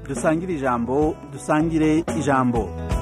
dusangire ijambo dusangire ijambo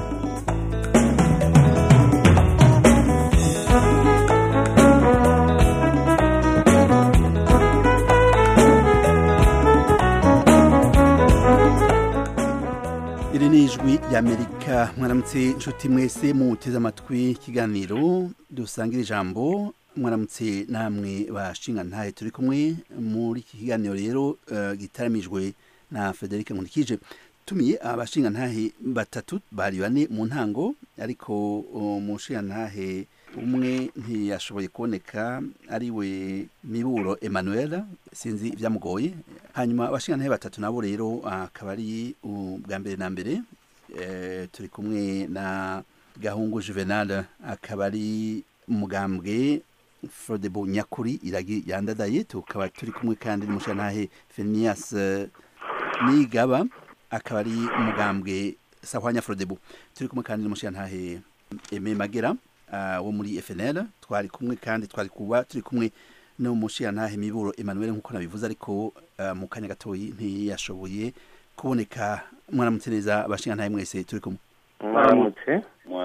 iri ni ijwi ry'amerika mwaramutse inshuti mwese muteze amatwi ikiganiro dusangira ijambo mwaramutse namwe bashinga ntahe turi kumwe muri iki kiganiro rero uh, gitaramijwe na Frederic Nkurikije tumiye abashinga ntahe batatu bari bane mu ntango ariko umushinga ntahe umwe ntiyashoboye kuboneka ari we miburo Emmanuel sinzi ibyamugoye hanyuma abashinga ntahe batatu nabo rero akaba ari ubwa mbere na mbere e, turi kumwe na Gahungu Juvenal akaba ari umugambwe Frodebo Nyakuri iragi yandadaye tukaba turi kumwe kandi n'umushantahe Phineas uh, Nigaba akaba ari umugambwe Sahwanya Frodebo turi kumwe kandi n'umushantahe Aime Magera uh, wo muri FNL twari kumwe kandi twari kuba turi kumwe n'umushantahe Miburo Emmanuel nkuko nabivuze ariko uh, mu kanya gatoyi ntiyashoboye kuboneka mwaramutse neza abashingantahe mwese turi kumwe mwaramutse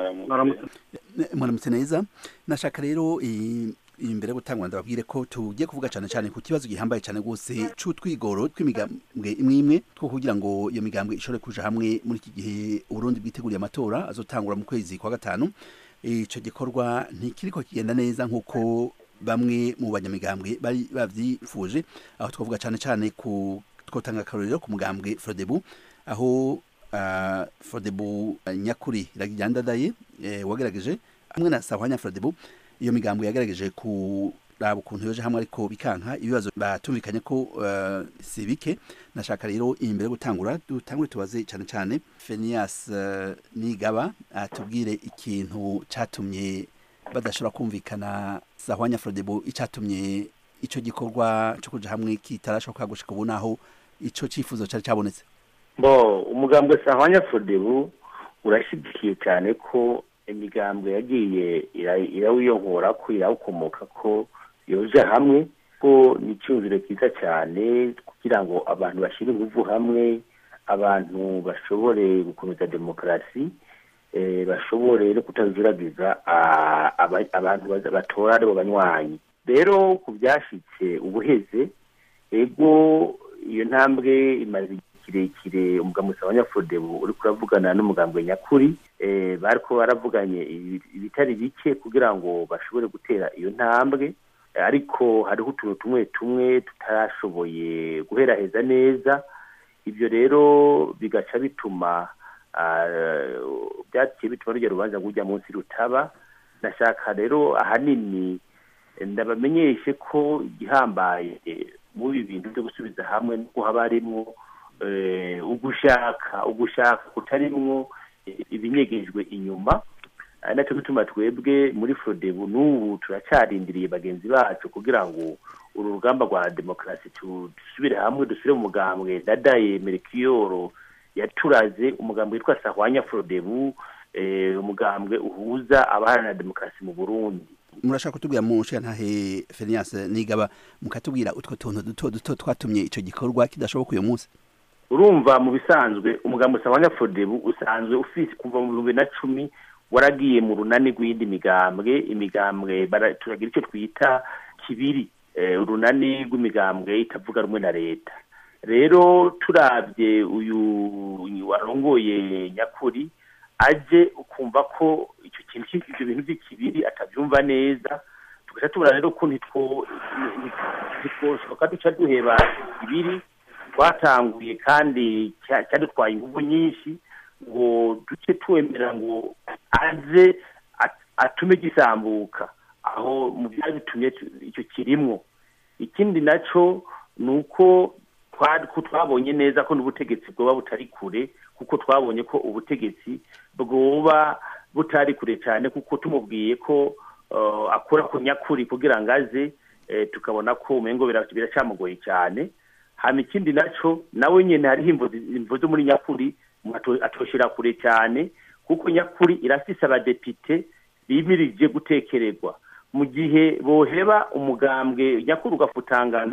mwaramutse neza nashaka rero imbere yo gutangwa ndababwire ko tugiye kuvuga cyane cyane ku kibazo gihambaye cyane rwose c'utwigoro tw'imigambwe imwe imwe two kugira ngo iyo migambwe ishobore kuja hamwe muri iki gihe uburundi bwiteguriye amatora azotangura mu kwezi kwa gatanu ico gikorwa ntikiriko kigenda neza nk'uko bamwe mu banyamigambwe bari bavyifuje aho twavuga cyane cyane ku twotanga akarorero ku mugambwe frodebu aho uh, frodebu uh, nyakuri iragijandadaye eh, wagerageje hamwe na sahwanya frodebu iyo migambo yagerageje kuraba ukuntu yoje hamwe ariko bikanka ibibazo batumvikanye ko uh, si bike nashaka rero imbere yo gutangura dutangure tubaze cyane cyane Phineas uh, Nigaba atubwire ikintu catumye badashobora kumvikana Sahwanya Frodebo icatumye ico gikorwa cyo kuja hamwe kitarashoka gushika ubu naho ico cifuzo cari cabonetse bo umugambwe Sahwanya Frodebo urashigikiye cyane ko imigambwe yagiye irawiyonkora ko irawukomoka ko yoja hamwe ko ni icyumviro cyiza cyane kugira ngo abantu bashyire ingufu hamwe abantu bashobore gukomeza demokarasi bashobore no kutazuragiza abantu batora aribo banywanyi rero ku byashyitse ubuheze ego iyo ntambwe imaze kirekire umugambi abanyafodebu uri kuravugana n'umugambwe nyakuri bariko baravuganye ibitari bike kugira ngo bashobore gutera iyo ntambwe ariko hariho utuntu tumwe tumwe tutarashoboye guheraheza neza ibyo rero bigaca bituma byaciye bituma rujya rubanza rujya munsi rutaba nashaka rero ahanini ndabamenyeshe ko igihambaye muri ibi bintu byo gusubiza hamwe nuko haba harimwo ugushaka ugushaka kutarimwo ibinyegejwe inyuma nacyo gituma twebwe muri forodebu n'ubu turacarindiriye bagenzi bacu kugira ngo uru rugamba rwa demokarasi dusubire hamwe dusubire mu mugambwe dadaye merikiyoro yaturaze umugambwe witwa sahwanya forodebu umugambwe uhuza abaharanira demokarasi mu burundi murashaka kutubwira mu ntahe Phineas Nigaba mukatubwira utwo tuntu duto duto twatumye ico gikorwa kidashoboka uyu munsi urumva mu bisanzwe umugambi usabanya fodebu usanzwe ufise kuva mu bihumbi na cumi waragiye mu runani rw'iyindi migambwe imigambwe turagira icyo twita kibiri urunani rw'imigambwe itavuga rumwe na leta rero turabye uyu warongoye nyakuri aje ukumva ko icyo kintu ibyo bintu by'ikibiri atabyumva neza tugaca tubona rero ko ntitwoshoka duca duheba ibiri twatanguye kandi cyadutwaye ingufu nyinshi ngo duce twemera ngo aze atume gisambuka aho mu byari bitumye icyo kirimwo ikindi nacyo ni uko twabonye neza ko n'ubutegetsi bwoba butari kure kuko twabonye ko ubutegetsi bwoba butari kure cyane kuko tumubwiye ko akora ku nyakuri kugira ngo aze tukabona ko umengo biracyamugoye cyane hama ikindi naco nawe nyene hariho imvo zo muri nyakuri atoshira kure cyane kuko nyakuri irafise abadepite bimirije gutekererwa mu gihe boheba umugambwe nyakuri ugafutangana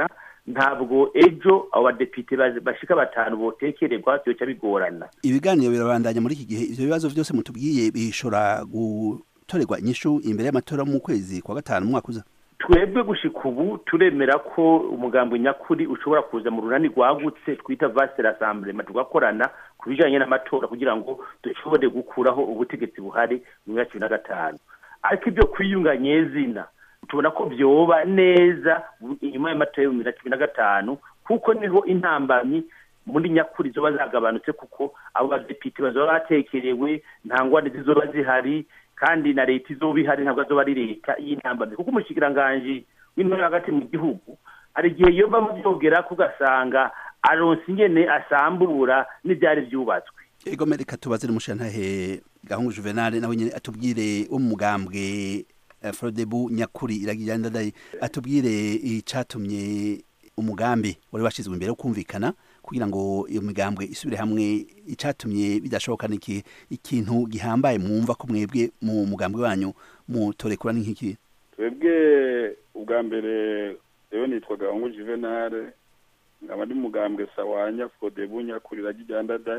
ntabwo ejo abo badepite bashika batanu botekererwa byoca bigorana ibiganiro birabandanya muri iki gihe ivyo bibazo vyose mutubwiye bishobora gutorerwa inyishu imbere y'amatora mu kwezi kwa gatanu umwaka uza twebwe gushika ubu turemera ko umugambi nyakuri ushobora kuza mu runani rwagutse twita vaste rassemblement tugakorana ku bijanye n'amatora kugira ngo dushobore gukuraho ubutegetsi buhari mu myaka cumi na gatanu ariko ibyo kwiyunga nyezina tubona ko vyoba neza inyuma y'amatora y'ibihumbi bibiri na cumi na gatanu kuko niho intambamyi muri nyakuri zoba zagabanutse kuko abo badepite bazoba batekerewe nta ngwani zizoba zihari kandi na leta izoba ihari ntabwo azoba ari leta y'intambamyi kuko umushikiranganji w'intore hagati mu gihugu hari igihe yoba muvyogera kugasanga aronse ingene asambura n'ivyari vyubatswe ego mereka tubaze n'umushantahe gahungu juvenal nawe nyene atubwire wo mu mugambwe frodebu nyakuri iragira ndadaye atubwire icatumye umugambi wari washizwe imbere wo kumvikana kugira ngo iyo migambwe isubire hamwe icatumye bidashoboka niki ikintu gihambaye mwumva ko mwebwe mu mugambwe wanyu mutorekura nk'iki twebwe ubwa mbere rero nitwa gahungu juvenal nkaba ndi mugambwe sawanya frodebu nyakuri iragira ndadaye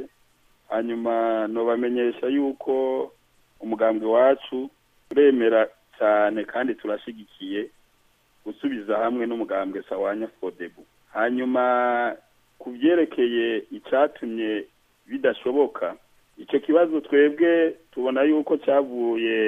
hanyuma nobamenyesha yuko umugambwe wacu uremera cyane kandi turashigikiye gusubiza hamwe n'umugambwe sawanya fodebu hanyuma ku byerekeye icyatumye bidashoboka icyo kibazo twebwe tubona yuko cyavuye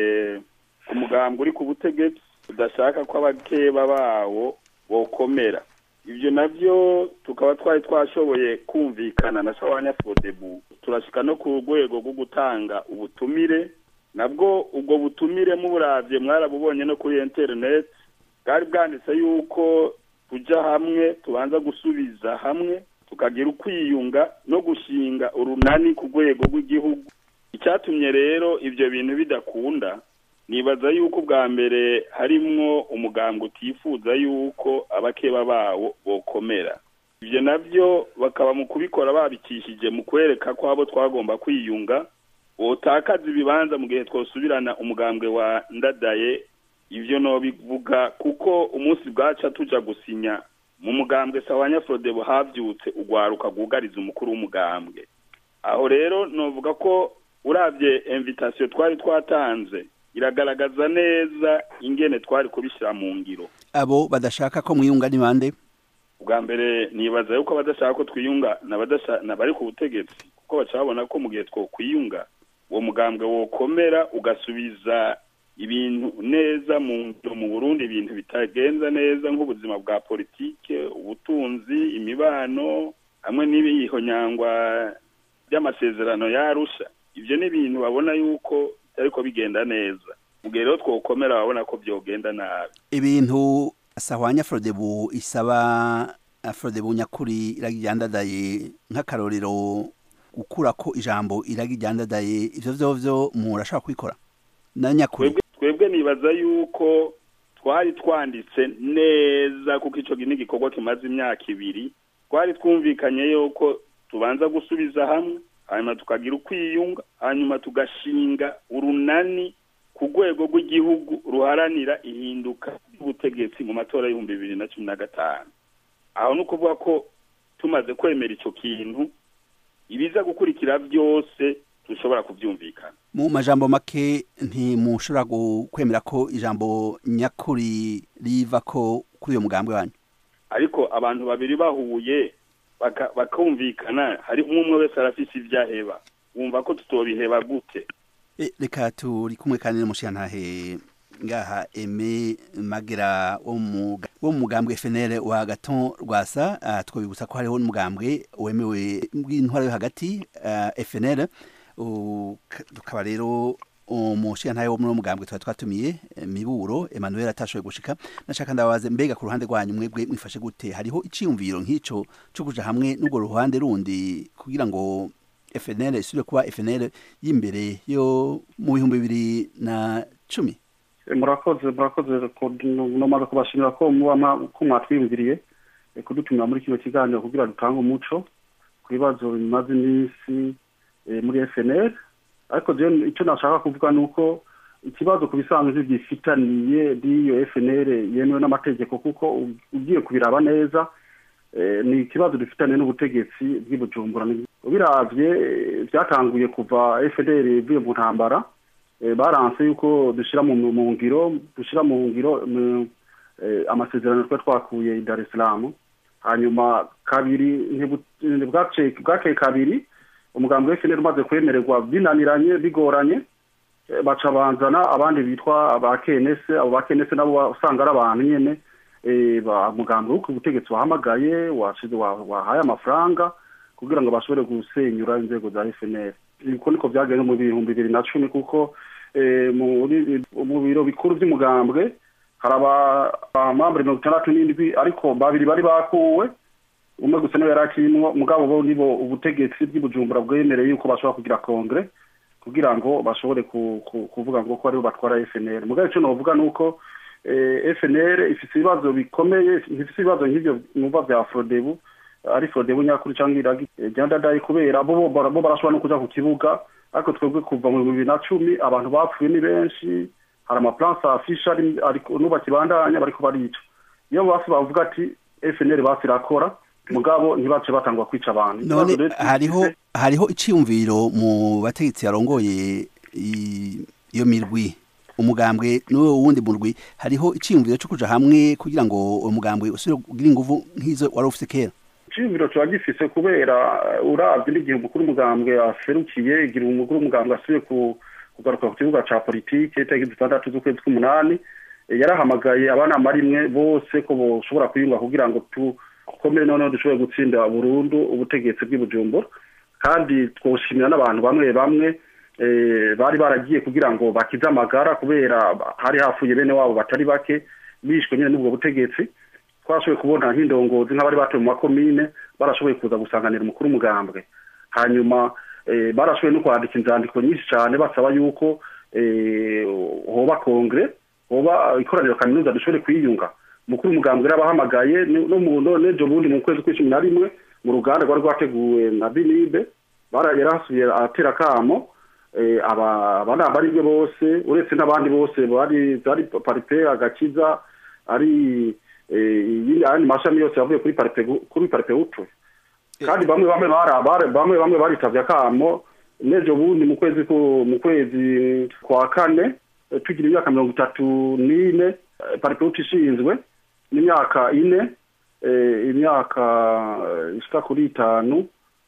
ku mugambwe uri ku butegetsi udashaka ko abakeba bawo bokomera ibyo nabyo tukaba twari twashoboye kumvikana na sawanya fodebu turashika no ku rwego rwo gutanga ubutumire nabwo ubwo butumire muburavye mwarabubonye no kuri internet bwari bwanditse yuko tuja hamwe tubanza gusubiza hamwe tukagira ukwiyunga no gushinga urunani ku rwego rw'igihugu icyatumye rero ibyo bintu bidakunda nibaza yuko ubwa mbere harimwo umugambwe utifuza yuko abakeba bawo bokomera ibyo nabyo bakaba mu kubikora babikishije mu kwereka ko abo twagomba kwiyunga wotakaza ibibanza mu gihe twosubirana umugambwe wa ndadaye ivyo nobivuga kuko umunsi bwaca tuja gusinya mu mugambwe sawanya frodebo havyutse ugwaruka rwugariza umukuru w'umugambwe aho rero novuga ko uravye invitation twari twatanze iragaragaza neza ingene twari kubishyira mu ngiro abo badashaka ko mwiyunga ni bande ubwa mbere nibaza yuko abadashaka ko twiyunga nabari ku butegetsi kuko baca babona ko mu gihe twokwiyunga uwo mugambwe wokomera ugasubiza ibintu neza mu mu Burundi ibintu bitagenza neza nk'ubuzima bwa politike ubutunzi imibano hamwe n'ibihonyangwa by'amasezerano yarusha ibyo ni ibintu babona yuko bitariko bigenda neza mu gihe rero twokomera babona ko byogenda nabi ibintu sahwanya frodebu isaba frodebu nyakuri iragijyandadaye nk'akarorero gukura ko ijambo iragijyandadaye ivyo vyovyo murashaka kubikora na nyakuri twebwe nibaza yuko twari twanditse neza kuko ico ni igikorwa kimaze imyaka ibiri twari twumvikanye yuko tubanza gusubiza hamwe hanyuma tukagira ukwiyunga hanyuma tugashinga urunani ku rwego rw'igihugu ruharanira ihinduka ry'ubutegetsi mu matora y'ibihumbi bibiri na cumi na gatanu aho ni ukuvuga ko tumaze kwemera ico kintu ibiza gukurikira byose dushobora kubyumvikana mu majambo make ntimushobora kwemera ko ijambo nyakuri riva ko kuri uyo mugambwe wanyu ariko abantu babiri bahuye bakumvikana hari umwe umwe wese arafise ibyo aheba wumva ko tutobiheba gute reka turi kumwe kandi n'umushiyantahe ngaha eme magera wo mu mugambwe FNL wa Gaton Rwasa twabibutsa ko hariho n'umugambwe wemewe bw'intwaro yo hagati FNL tukaba rero umushiyantahe wo muri mugambwe tuba twatumiye miburo Emmanuel atashoboye gushika nashaka ndabaze mbega ku ruhande rwanyu mwebwe mwifashe gute hariho iciyumviro nk'ico cyo kuja hamwe n'ubwo ruhande rundi kugira ngo FNL isubire kuba FNL y'imbere yo mu bihumbi bibiri na cumi murakoze murakoze nomaze kubashimira ko muba ko mwatwiyumviriye kudutumira muri kino kiganiro kugira dutange umuco ku bibazo bimaze iminsi muri FNL ariko icyo nashaka kuvuga ni uko ikibazo ku bisanzwe gifitaniye n'iyo FNL yemewe n'amategeko kuko ugiye kubiraba neza ni ikibazo dufitanye n'ubutegetsi bw'ibujumbura ubiravye byatanguye kuva fdr ivuye mu ntambara baranse yuko dushyira mu ngiro dushyira mu ngiro amasezerano twe twakuye i dar es salaam hanyuma kabiri bwakeye kabiri umugambi wa fdr umaze kwemererwa binaniranye bigoranye baca banzana abandi bitwa ba kenese abo ba kenese nabo usanga ari abantu nyene umugambi wo ku butegetsi wahamagaye wahaye amafaranga kugira ngo bashobore gusenyura inzego za fnr uko niko byagenze mu bihumbi bibiri na cumi kuko mu biro bikuru by'umugambwe hari abamambure mirongo itandatu n'indwi ariko babiri bari bakuwe umwe gusa niwe yari akirimwo mugabo bo nibo ubutegetsi bw'ibujumbura bwemereye yuko bashobora kugira kongere kugira ngo bashobore kuvuga ngo ko aribo batwara fnr mugabo icyo novuga ni uko fnr ifite ibibazo bikomeye ifite ibibazo nk'ibyo numva bya frodebu ari frodebu nyakuri cyangwa iragi ryandadaye kubera bo barashobora no kuja ku kibuga ariko twebwe kuva mu bibiri na cumi abantu bapfuye ni benshi hari amaplanse afishe nuba kibandanya bariko barica iyo basi bavuga ati fnr basi irakora mugabo ntibace batangwa kwica abantu none hariho hariho iciyumviro mu bategetsi yarongoye iyo mirwi umugambwe n'uwo wundi murwi hariho iciyumviro cyo kuja hamwe kugira ngo umugambwe usubire kugira inguvu nk'izo wari ufite kera iciyumviro kiba gifise kubera uravye n'igihe umukuru umugambwe aserukiye igira umukuru umugambwe asubiye kugaruka ku kibuga ca politike itariki zitandatu z'ukwezi kw'umunani yarahamagaye abanama rimwe bose ko boshobora kwiyunga kugira ngo tu komere noneho dushobore gutsinda burundu ubutegetsi bw'ibujumbura kandi twoshimira n'abantu bamwe bamwe bari baragiye kugira ngo bakize amagara kubera hari hafuye bene wabo batari bake bishwe nyine n'ubwo butegetsi twashoboye kubona nk'indongozi nk'abari batuye mu makomine barashoboye kuza gusanganira umukuru umugambwe hanyuma barashoboye no kwandika inzandiko nyinshi cyane basaba yuko hoba kongere hoba ikoraniro kaminuza dushobore kwiyunga umukuru umugambwe yarabahamagaye no mu nejo bundi mu kwezi kw'icumi na rimwe mu ruganda rwari rwateguwe na binibe yarahasubiye aratera akamo abanama arimwe bose uretse n'abandi bose bari paripe agakiza ari ayandi mashami yose yavuye kuri paripe kuri paripe utwe kandi bamwe bamwe bamwe bamwe baritavye akamo nejo bundi mu kwezi mu kwezi kwa kane tugira imyaka mirongo itatu n'ine paripe utwe ishinzwe n'imyaka ine imyaka ishika kuri itanu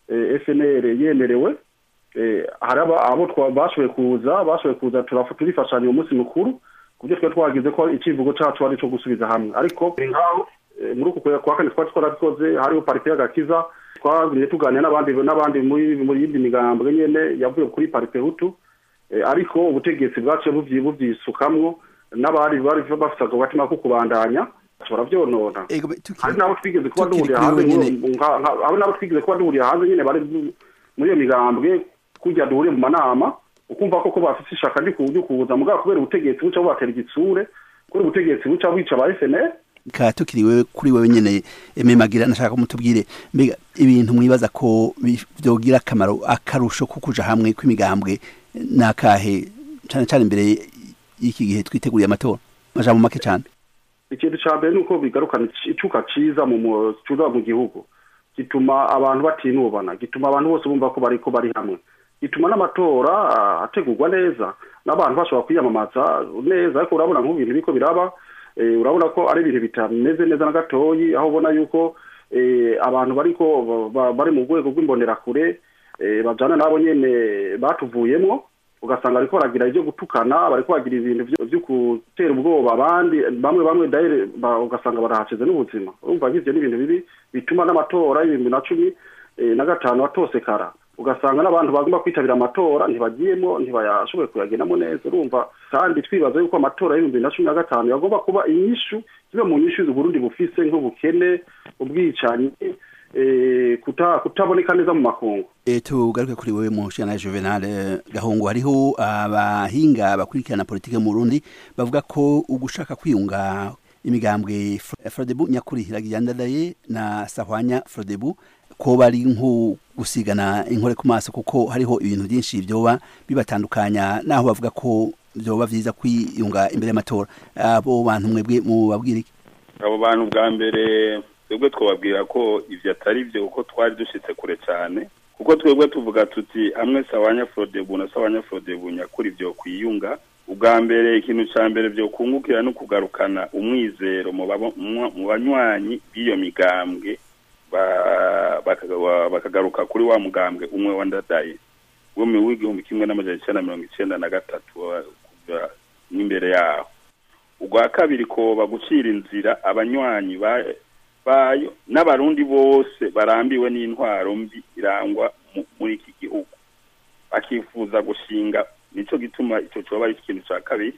fnr yemerewe hari abo bashoboye kuza bashoboye kuza turifashanya uwo munsi mukuru ku buryo twari twagize ko icivugo cacu ari ico gusubiza hamwe ariko nkaho muri uku kwa kane twari twarabikoze hariho parite y'agakiza twagumye tuganira n'abandi n'abandi muri yindi migambwe nyene yavuye kuri parite hutu ariko ubutegetsi bwaciye buvyisukamwo n'abari bari bafite ako gatima ko kubandanya bashobora vyonona hari n'abo twigeze kuba duhuriye hanze hari n'abo twigeze kuba duhuriye hanze nyene bari muri iyo migambwe kujya duhuriye mu manama ukumva koko bafite ishaka ryo kuza mugabo kubera ubutegetsi buca bubatera igitsure kubera ubutegetsi buca bwica ba FNL ka tukiriwe kuri wewe nyene ememagira nashaka mutubwire mbega ibintu mwibaza ko byogira akamaro akarusho ko kuja hamwe kw'imigambwe nakahe cyane cyane imbere y'iki gihe twiteguriye amatora majambo make cyane ikintu ca mbere nuko bigarukana icuka ciza mu cuza mu gihugu gituma abantu batinubana gituma abantu bose bumva ko bariko bari hamwe gituma n'amatora ategurwa neza n'abantu bashobora kwiyamamaza neza ariko urabona nk'ibintu biriko biraba urabona ko ari ibintu bitameze neza na gatoyi aho ubona yuko abantu bariko bari mu rwego rw'imbonerakure bajana nabo nyene batuvuyemwo ugasanga bariko baragira ivyo gutukana bariko bagira ibintu vyo gutera ubwoba abandi bamwe bamwe daire ugasanga barahacize n'ubuzima urumva nk'ivyo n'ibintu bibi bituma n'amatora y'ibihumbi na cumi na gatanu atosekara ugasanga n'abantu bagomba kwitabira amatora ntibagiyemo ntibayashoboye kuyagendamo neza urumva kandi twibaza yuko amatora y'ibihumbi na cumi na gatanu yagomba kuba inyishu zibe mu nyishu z'uburundi bufise nk'ubukene ubwicanyi kutaboneka neza mu makungu tugaruke kuri wewe mushana juvenal gahungu hariho abahinga bakurikirana politike mu burundi bavuga ko ugushaka kwiyunga imigambwe frodebu nyakuri iragiyandadaye na sahwanya frodebu ko bari nko gusigana inkore ku maso kuko hariho ibintu byinshi byoba bibatandukanya naho bavuga ko byoba byiza kwiyunga imbere y'amatora abo bantu mwebwe mubabwira iki abo bantu bwa mbere twebwe twababwira ko ivyo atari vyo kuko twari dushitse kure cyane kuko twebwe tuvuga tuti hamwe sawanya frodebu na sawanya frodebu nyakuri vyo kwiyunga ubwa mbere ikintu ca mbere vyo kungukira no kugarukana umwizero mu babo- mu- mu banywanyi b'iyo migambwe ba- bakaga- bakagaruka kuri wa mugambwe umwe wa ndadaye wo mu w'igihumbi kimwe n'amajana icenda na mirongo icenda na gatatu wa- kuva n'imbere yaho ubwa kabiri koba gucira inzira abanywanyi ba- bayo n'abarundi bose barambiwe n'intwaro mbi irangwa mu- muri iki gihugu bakifuza gushinga nico gituma ico coba ari ikintu ca kabiri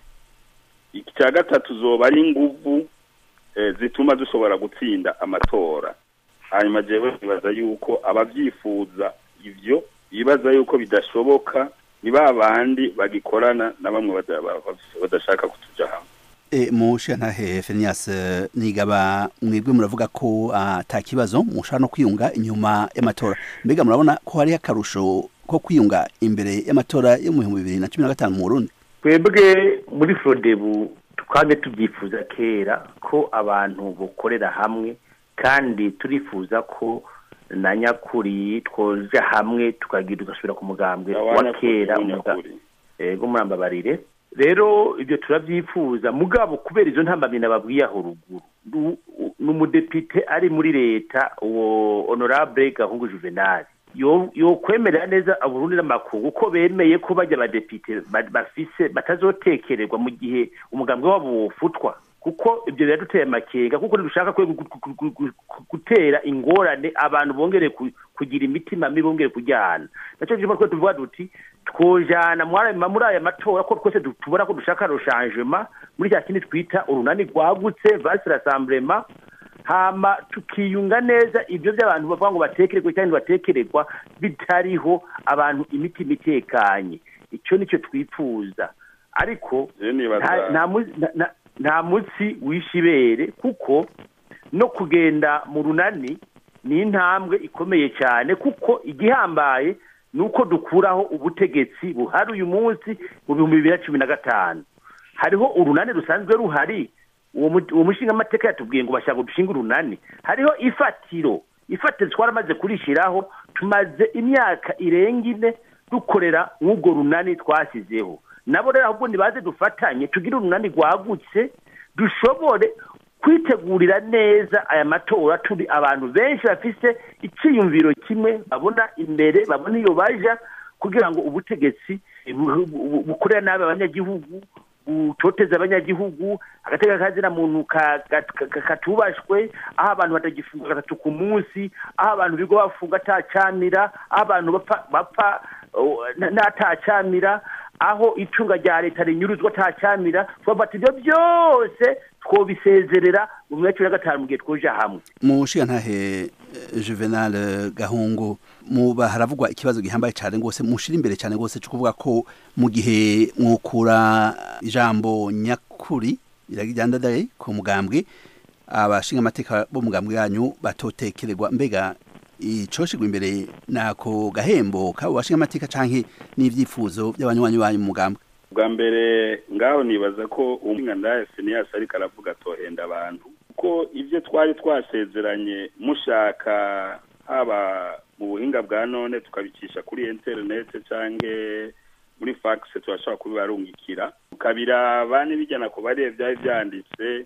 icya gatatu zoba ari inguvu eh, zituma dushobora gutsinda amatora hanyuma jewe nibaza yuko abavyifuza ivyo bibaza yuko bidashoboka ni ba bandi bagikorana na bamwe bada- ba- ba- badashaka kutuja hamwe E, mushantahe Fenias eh, nigaba mwebwe muravuga ko ata kibazo mushaka no kwiyunga inyuma y'amatora mbega murabona ko hari akarusho ko kwiyunga imbere y'amatora yo mu bihumbi bibiri na cumi na gatanu mu Burundi twebwe muri forodebu twabwe tubyifuza kera ko abantu bukorera hamwe kandi turifuza ko na nyakuri twoja hamwe tukagira tugasubira ku mugambwe wa kera umuga- nyakuri ego murambabarire rero ibyo turabyifuza mugabo kubera izo ntambamyi nababwiye aho ruguru Du- u- ni umudepite ari muri leta uwo honorable gahungu juvenal yo yokwemerera neza aburundi n'amakungu ko bemeye ko bajya abadepite ba- bafise batazotekererwa mu gihe umugambi wabo wofutwa kuko ibyo biraduteye amakenga kuko ntidushaka kwe gu- gu- gu- gu- gu- gutera ingorane abantu bongere ku- kugira imitima mibi bongere kujyana nacyo gituma twe tuvuga duti twojana muri aya- muri aya matora ko twese du- tubona ko dushaka roshangema muri cya kindi twita urunani rwagutse vasi rasamburema hama tukiyunga neza ibyo by'abantu bavuga ngo batekererwe cyangwa batekererwa bitariho abantu imitima itekanye icyo nicyo twifuza ariko je nibaza nta- nta mu- nta- nta- nta munsi wishe ibere kuko no kugenda mu runani ni intambwe ikomeye cyane kuko igihambaye ni uko dukuraho ubutegetsi buhari uyu munsi mu bihumbi bibiri na cumi na gatanu hariho urunani rusanzwe ruhari uwo mu- uwo mushingamateka yatubwiye ngo bashaka dushinga urunani hariho ifatiro ifatiro twaramaze kurishyiraho tumaze imyaka irenga ine dukorera nk'urwo runani twashyizeho nabo rero ahubwo nibaze dufatanye tugire urunani rwagutse dushobore kwitegurira neza aya matora turi abantu benshi bafise icyiyumviro kimwe babona imbere babona iyo baja kugira ngo ubutegetsi bu- bu- bukorera nabi abanyagihugu butoteza abanyagihugu agateka kazina muntu ka- ka- ka- katubashwe aho abantu batagifunga gatatu ku munsi aho abantu bigo bafunga atacamira aho abantu bapfa bapfa oh, na- n'atacamira aho icunga rya leta rinyuruzwa atacamira twafata ibyo byose twobisezerera mu mwaka wa cumi na gatanu mu gihe twoja hamwe mushigantahe eh, Juvenal eh, Gahungu muba haravugwa ikibazo gihambaye cyane rwose mushira imbere cyane rwose cyo kuvuga ko mu gihe mwukura ijambo nyakuri iragijyandadaye ku mugambwe abashinga amateka bo mugambwe yanyu batotekererwa mbega icoshigwa imbere nako gahembo kabo bashinga amateka canke n'ivyifuzo by'abanywanyi banyu mu mugambwe bwa mbere ngaho nibaza ko umwanda Phineas ariko aravuga atohenda abantu kuko ibyo twari twasezeranye mushaka haba mu buhinga bwa none tukabicisha kuri internet cyangwa muri fax turashobora kubibarungikira tukabiraba n'ibijyana ku barebe byari byanditse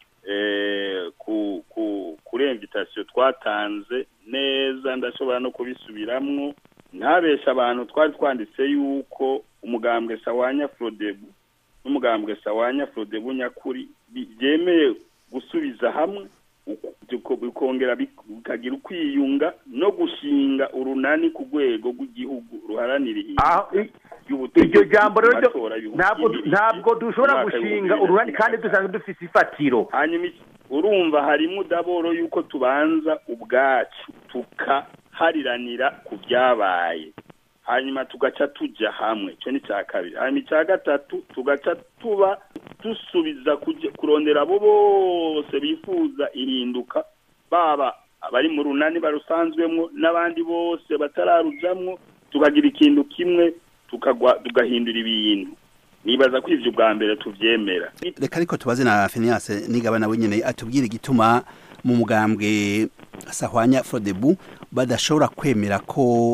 eh, ku ku kuri invitation twatanze neza ndashobora no kubisubiramwo ntabesha abantu twari twanditse yuko umugambwe sawanya frodebu n'umugambwe sawanya frodebu nyakuri bi- byemeye gusubiza hamwe uku- biko- bikongera bik- bikagira ukwiyunga no gushinga urunani ku rwego rw'igihugu ruharanira Aho- ihinduka i- ry'ubutegetsi iryo jambo rero mu ryo- matora y'ibihumbi ntabwo bibiri ntabwo dushobora umwaka gushinga w'ibihumbi bibiri na urunani cumi kandi na dusanzwe dufise ifatiro hanyuma iki- urumva harimo udaboro yuko tubanza ubwacu tukahariranira ku byabaye hanyuma tugaca tujya hamwe icyo ni icya kabiri hanyuma icya gatatu tugaca tuba dusubiza kujya- kurondera abo bose bifuza ihinduka baba abari mu runani barusanzwemo n'abandi bose batararujamwo tukagira ikintu kimwe tukagwa tugahindura ibintu nibaza ko ivyo bwa mbere tuvyemera reka ariko tubaze na Phineas nigaba nawe nyene atubwire igituma mu mugambwe sahwanya frodebu badashobora kwemera ko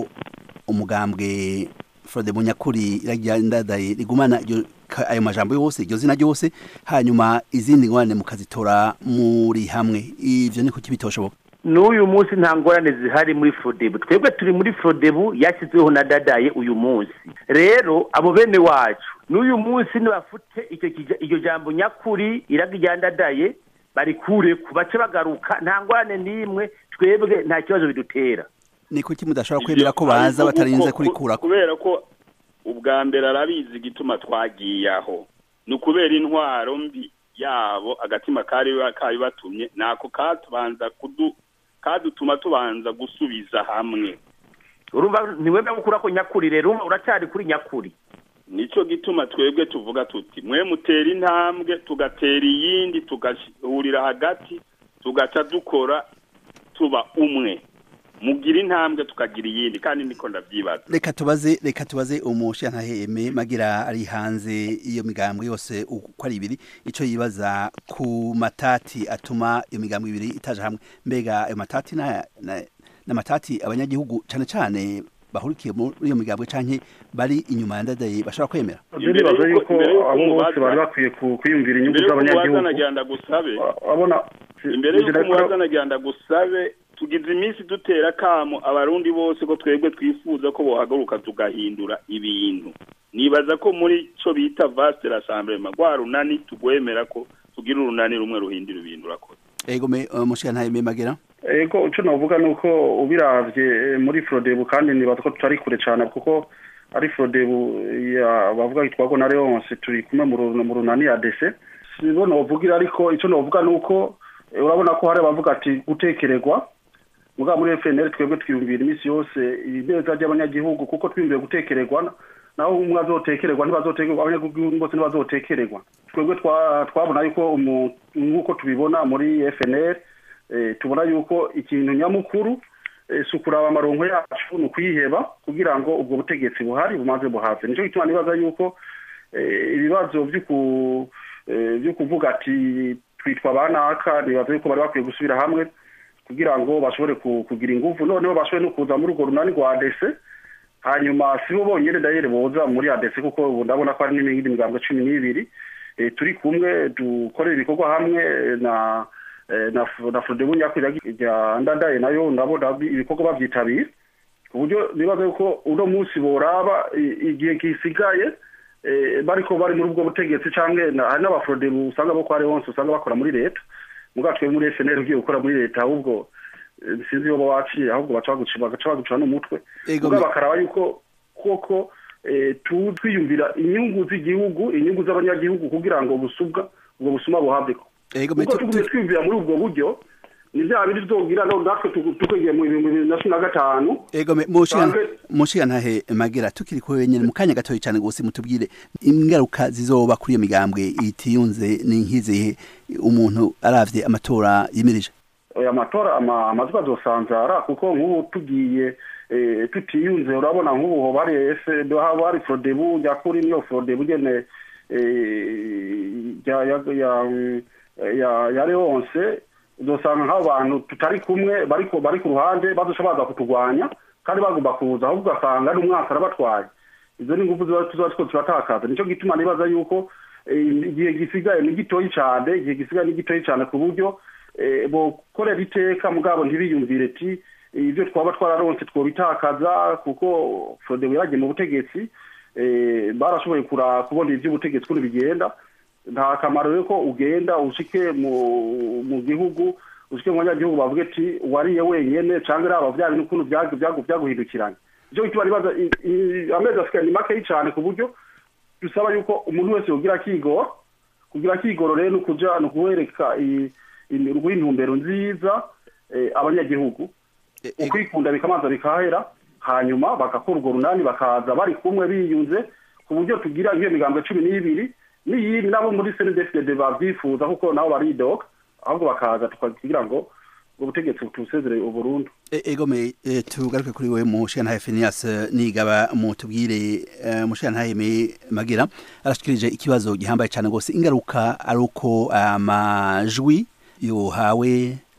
umugambwe frodebu nyakuri iragirandadaye rigumana ayo majambo yose iryo zina ryose hanyuma izindi ngorane mukazitora muri hamwe ivyo niko kibitoshoboka n'uyu munsi nta ngorane zihari muri frodebu twebwe turi muri frodebu yashyizweho na dadaye uyu munsi rero abo bene wacu n'uyu munsi nibafute iryo jambo nyakuri iragijyandadaye barikure ku bace bagaruka nta ngorane n'imwe twebwe nta kibazo bidutera ni kuki mudashobora kwemera ko baza batarinze kurikurako kubera ko ubwa mbere arabizi igituma twagiye aho ni ukubera intwaro mbi yabo agatima kari batumye nako katubanza kudu kadutuma tubanza gusubiza hamwe urumva ntiwemera gukura ko nyakuri rero uracyari kuri nyakuri nicyo gituma twebwe tuvuga tuti mwe mutera intambwe tugatera iyindi tugahurira hagati tugaca dukora tuba umwe mugira intambwe tukagira iyindi kandi niko ndabyibaza reka tubaze reka tubaze umushantaheme magira ari hanze iyo migambwe yose uko ari ibiri icyo yibaza ku matati atuma iyo migambwe ibiri itaje hamwe mbega ayo matati n'amatati abanyagihugu cyane cyane bahurikiye muri iyo migambwe canke bari inyuma ya ndadaye bashobora kwemera ndibaza yuko abo bose bari bakwiye kwiyumvira inyungu z'abanyagihugu abona imbere y'uko umubaza nagira gusabe tugize iminsi dutera kamo abarundi bose ko twebwe twifuza ko bohagaruka tugahindura ibintu nibaza ko muri cyo bita vaste rassemblement rwa runani tugwemera ko tugira urunani rumwe ruhindura ibintu urakoze ego me mushantaheme magira ego icyo navuga ni uko ubiravye muri frodebu kandi nibaza ko tutari kure cyane kuko ari frodebu bavuga yitwago na leonce turi kumwe mu runani ya dese sibo novugira ariko icyo novuga ni uko urabona ko hari abavuga ati gutekererwa muga muri FNL twebwe twiyumvira iminsi yose ibeza ry'abanyagihugu kuko twiyumviye gutekererwa naho umwe azotekererwa ntibazotekererwa abanyagihugu bose ntibazotekererwa twebwe twabona yuko nk'uko tubibona muri FNL tubona yuko ikintu nyamukuru si ukuraba amaronko yacu ni ukuyiheba kugira ngo ubwo butegetsi buhari bumaze buhaze nicyo gituma nibaza yuko ibibazo byo kuvuga ati twitwa banaka nibaza yuko bari bakwiye gusubira hamwe kugira ngo bashobore kugira ingufu noneho bashobore no kuza muri urwo runani rwa adese hanyuma si bo bonyine dayere boza muri adese kuko ubu ndabona ko hari n'indi migambo cumi n'ibiri turi kumwe dukorera ibikorwa hamwe na na frodebu nyakwira rya ndadaye nayo ndabona ibikorwa babyitabira ku buryo nibaza yuko uno munsi boraba igihe gisigaye bariko bari muri ubwo butegetsi cyangwa hari n'abafrodebu usanga bo kwa wonse usanga bakora muri leta muga twe muri FNL ugiye gukora muri leta ahubwo sinzi yoba waciye ahubwo baca baguca bagaca baguca n'umutwe muga bakaraba yuko koko twiyumvira inyungu z'igihugu inyungu z'abanyagihugu kugira ngo busubwa ubwo busuma buhabweko kuko tugumye twiyumvira muri ubwo buryo ni bya bindi tuzogira natwe tukwegeye mu bihumbi bibiri na cumi na gatanu ego mushiga ntahe magira tukiri ko wenyine mu kanya gatoya cyane gose mutubwire ingaruka zizoba kuri iyo migambwe itiyunze ni nk'izihe umuntu aravye amatora yimirije oya amatora amazwi azosanzara kuko nk'ubu tugiye tutiyunze urabona nk'ubu hoba hari ese haba hari frodebu nyakuri niyo frodebu nyene ya leonce uzosanga nk'abantu tutari kumwe bari ku ruhande bazoca baza kuturwanya kandi bagomba kuza ahubwo ugasanga ari umwaka arabatwaye izo ni ingufu tuba two turatakaza nicyo gituma nibaza yuko igihe gisigaye ni gitoyi cyane igihe gisigaye ni gitoyi cyane ku buryo bokorera iteka mugabo ntibiyumvire ati ibyo twaba twararonse twobitakaza kuko frodebu yaragiye mu butegetsi barashoboye kubona iby'ubutegetsi ukuntu bigenda nta kamaro rero ko ugenda ushike mu gihugu ushike mu banyagihugu bavuga ati wariye wenyine cyangwa iraba bya bintu ukuntu byaguhindukiranye icyo gituma nibaza amezi asigaye ni makeyi cyane ku buryo dusaba yuko umuntu wese yogira akigoro kugira akigoro rero ni ukuja ni ukuwereka intumbero nziza abanyagihugu ukwikunda bikamanza bikahera hanyuma bagakora urwo runani bakaza bari kumwe biyunze ku buryo tugira nk'iyo migambo cumi n'ibiri n'iyindi nabo muri senedefide babyifuza kuko nabo baridoga ahubwo bakaza tukagira ngo ubwo butegetsi butusezere uburundu egome tugaruke kuri we mushiyantahe Phineas nigaba mutubwire mushiyantahe magira arashikirije ikibazo gihambaye cyane rwose ingaruka ari uko amajwi yohawe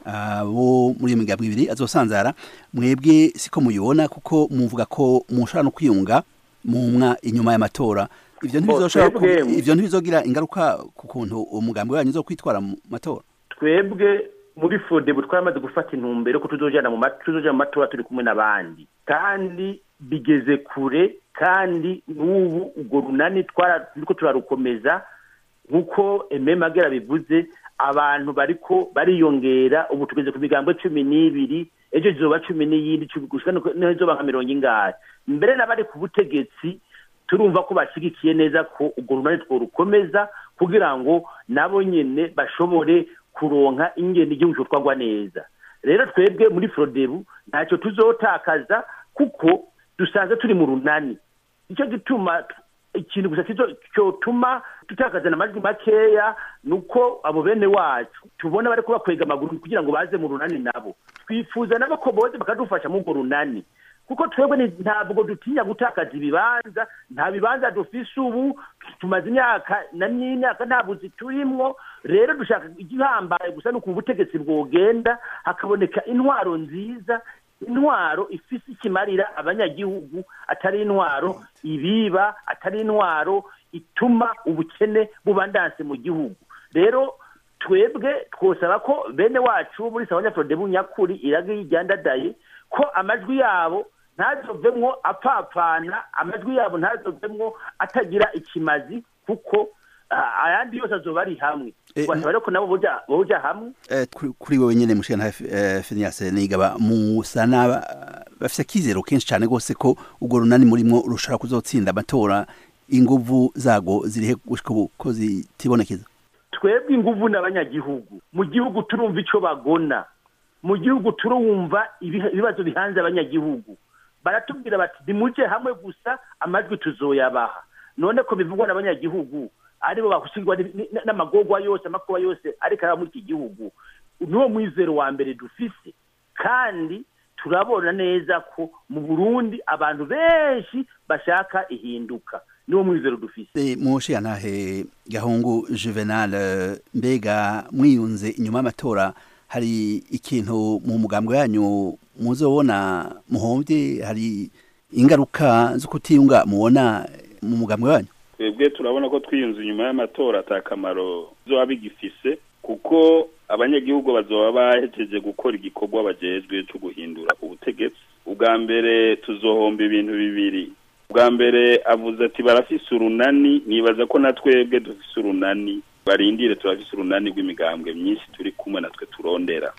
abo muri iyo migambwe ibiri azosanzara mwebwe siko muyibona kuko muvuga ko mushobora no kwiyunga mumwa inyuma y'amatora ivyo ntibizoshobora ku- twebwe- ivyo ntibizogira ingaruka ku kuntu umugambi wanyu uzo kwitwara mu matora twebwe muri fodebu twamaze gufata intumbero ko tuzojana mu ma- tuzoja mu matora turi kumwe n'abandi kandi bigeze kure kandi n'ubu urwo runani twara- turiko turarukomeza nk'uko eme magera bivuze abantu bariko bariyongera ubu tugeze ku migambo cumi n'ibiri ejo zizoba cumi n'iyindi cumi gushika nuko- niho izoba nka mirongo ingahe mbere n'abari ku butegetsi turumva ko bashyigikiye neza ko urwo runani tworukomeza kugira ngo nabo nyene bashobore kuronka ingene igihugu cyotwagwa neza rero twebwe muri frodebu ntacyo tuzotakaza kuko dusanzwe turi mu runani nicyo gituma ikintu gusa kizo- cyotuma tutakazana amajwi makeya ni uko abo bene wacu tubona bariko bakwega amaguru kugira ngo baze mu runani nabo twifuza nabo ko boze bakadufasha muri urwo runani kuko twebwe ni- ntabwo dutinya gutakaza ibibanza nta bibanza dufise ubu tumaze imyaka na n'imyaka nta buzi turimwo rero dushaka igihambaye gusa ni ukuntu ubutegetsi bwogenda hakaboneka intwaro nziza intwaro ifise ikimarira abanyagihugu atari intwaro ibiba atari intwaro ituma ubukene bubandanse mu gihugu rero twebwe twosaba ko bene wacu bo muri sawanya frodebu nyakuri iraga yijyandadaye ko amajwi yabo ntazovemwo apfapfana amajwi yabo ntazovemwo atagira ikimazi kuko ah, ayandi yose azoba ari hamwe Eh, twasaba rero ko nabo boja boja hamwe Eh, kuri- kuri wewe nyene mushikana Phineas Nigaba musa n'aba bafise akizero kenshi cyane gose ko urwo runani murimo rushobora kuzotsinda amatora inguvu zago zirihe gushika ubu ko zitibonekeza twebwe inguvu n'abanyagihugu mu gihugu turumva ico bagona mu gihugu turumva ibiha- ibibazo bihanze abanyagihugu baratubwira bati nimuje hamwe gusa amajwi tuzoyabaha none ko bivugwa n'abanyagihugu aribo bakusigwa ni- ni- n'amagorwa yose amakuba yose ariko araba muri iki gihugu niwo mwizero wa mbere dufise kandi turabona neza ko mu burundi abantu benshi bashaka ihinduka niwo mwizero dufise Eh, mushiyantahe gahungu Juvenal eh, mbega mwiyunze inyuma y'amatora hari ikintu mu mugambo yanyu muzobona muhombye hari ingaruka zo kutiyunga mubona mu mugambo wanyu twebwe turabona ko twiyunze inyuma y'amatora ata kamaro bizoba bigifise kuko abanyagihugu bazoba bahejeje gukora igikorwa bajejwe cyo guhindura ubutegetsi ubwa mbere tuzohomba ibintu bibiri ubwa mbere avuze ati barafise urunani nibaza ko na twebwe dufise urunani barindire turafise urunani rw'imigambwe myinshi turi kumwe natwe turondera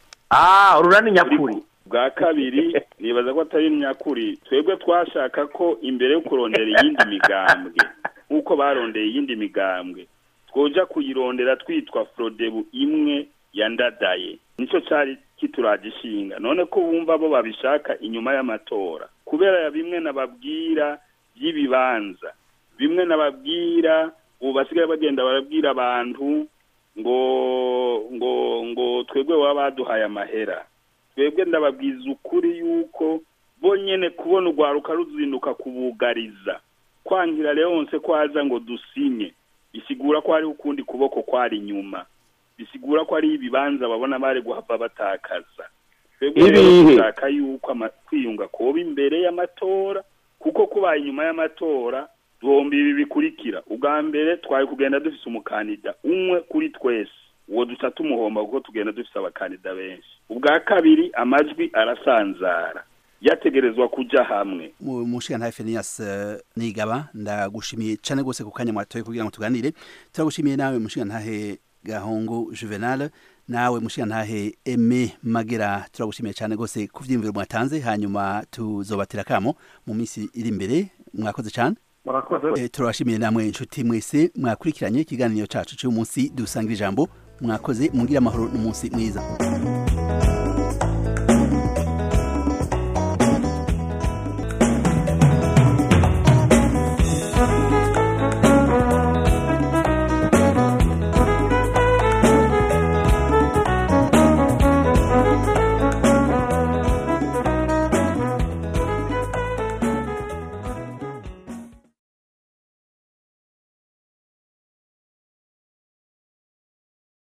ah urunani nyakuri bwa kabiri nibaza ko atari nyakuri twebwe twashaka ko imbere yo kurondera iyindi migambwe nk'uko barondeye iyindi migambwe twoja kuyirondera twitwa frodebu imwe yandadaye nicyo cyari kituragishinga none ko bumva bo babishaka inyuma y'amatora kubera ya bimwe nababwira by'ibibanza bimwe nababwira ubu basigaye bagenda barabwira abantu ngo ngo ngo twebwe baba baduhaye amahera twebwe ndababwiza ukuri yuko bonyene kubona urwaruka ruzinduka kubugariza kwangira leonse ko aza ngo dusinye bisigura ko hari ukundi kuboko kwari inyuma bisigura ko ari ibibanza babona bari guhava batakaza twebwe rero Ibihe. dushaka yuko ama- kwiyunga kuba imbere y'amatora kuko kubaye inyuma y'amatora duhomba ibi bikurikira ubwa mbere twari kugenda dufise umukandida umwe kuri twese uwo duca tumuhomba kuko tugenda dufise abakandida benshi ubwa kabiri amajwi arasanzara yategerezwa kuja hamwe mu mushiyantahe Phineas eh, Nigaba ndagushimiye cyane gose ku kanya mwatoye kugira ngo tuganire turagushimiye nawe mushiyantahe gahungu Juvenal nawe mushiyantahe Aime Magera turagushimiye cyane gose ku vyiyumviro mwatanze hanyuma tuzobatira kamo mu minsi iri imbere mwakoze cyane murakoze Eh, turabashimiye namwe inshuti mwese mwakurikiranye ikiganiro cacu cy'umunsi dusangira ijambo mwakoze mungira amahoro n'umunsi mwiza